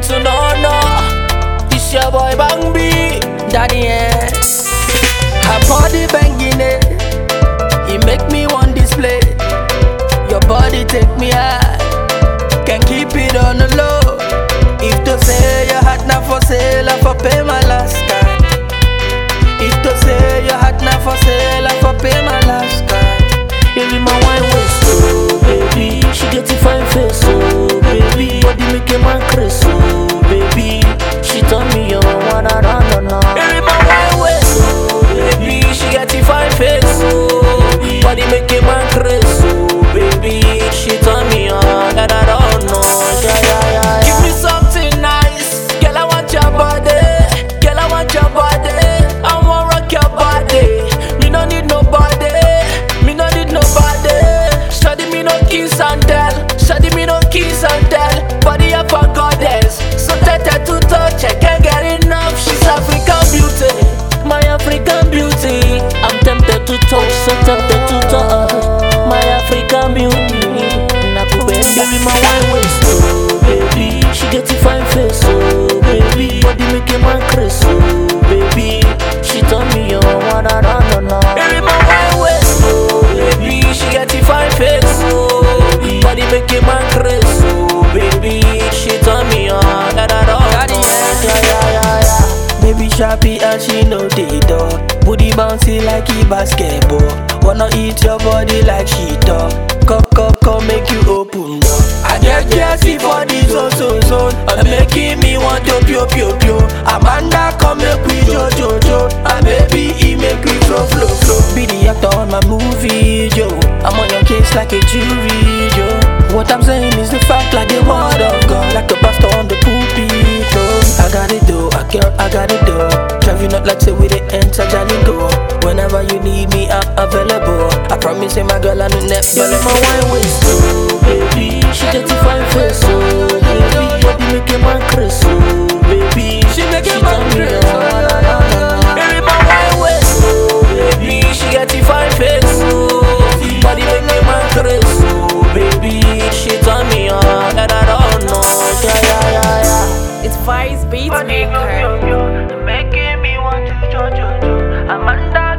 so no no. This your boy Bang B, Daddy eh. Her body banging it, it make me want display. Your body take me high, can keep it on the low. If to say your heart not for sale, I for pay my last card. If to say your heart not for sale, I for pay my last card. Baby, my wine waist, oh baby. She get a fine face, oh baby. Body make a man crazy, oh baby. She turn me on, wanna run on her. Baby, my wine waist, oh baby. She got a fine face, oh Body make a man crazy, oh baby. She turn me on, that I don't know. Yeah, yeah, yeah, Give yeah. me something nice, girl. I want your body, girl. I want your body. I want rock your body. Me no need nobody, me no need nobody. Study me no kiss and tell, study me no kiss and tell. Body up a goddess, so tete to touch. I can't get enough. She's African beauty. My African beauty, I'm tempted to touch, so tempted to touch. My African beauty, nakupenda. Baby, my wine waist, oh baby. She get a fine face, oh baby. Body make a man crazy, oh baby. She turn me on, wanna run on her. Baby, my wine waist, oh baby, she got a fine face, oh Body make a man crazy, oh baby. She turn me on, that I don't Daddy, know. yeah. Yeah, yeah, yeah, yeah. Baby sharpie and she know the door. Booty bouncy like a basketball. Wanna eat your body like she talk. Come, come, come, make you open door. I get gassy for this zone, zone, zone. And making me want to pio, pio, pio. Amanda, come make we jo, jo, jo. And baby, he make we flow, flow, flow. Be the actor on my movie, Joe. I'm on your case like a jury, Joe. What I'm saying is the fact like the word of God, like the pastor on the pulpit. Oh, I got it though, I girl, I got it though. Driving up like say we the enter Jolly go. Whenever you need me, I'm available. I promise you, my girl, I know next. Baby, my wine waist, oh baby. She get a fine face, oh baby. Body make a man crazy, oh baby. She make a She man turn me crazy. on, na, na, na, na. Baby, my wine waist, oh baby, she got a fine face, oh Body make a man crazy, oh baby. She turn me on, that I don't know. Yeah, yeah, yeah, yeah. It's Vice Beats Maker. Making me want to jo jo jo. Amanda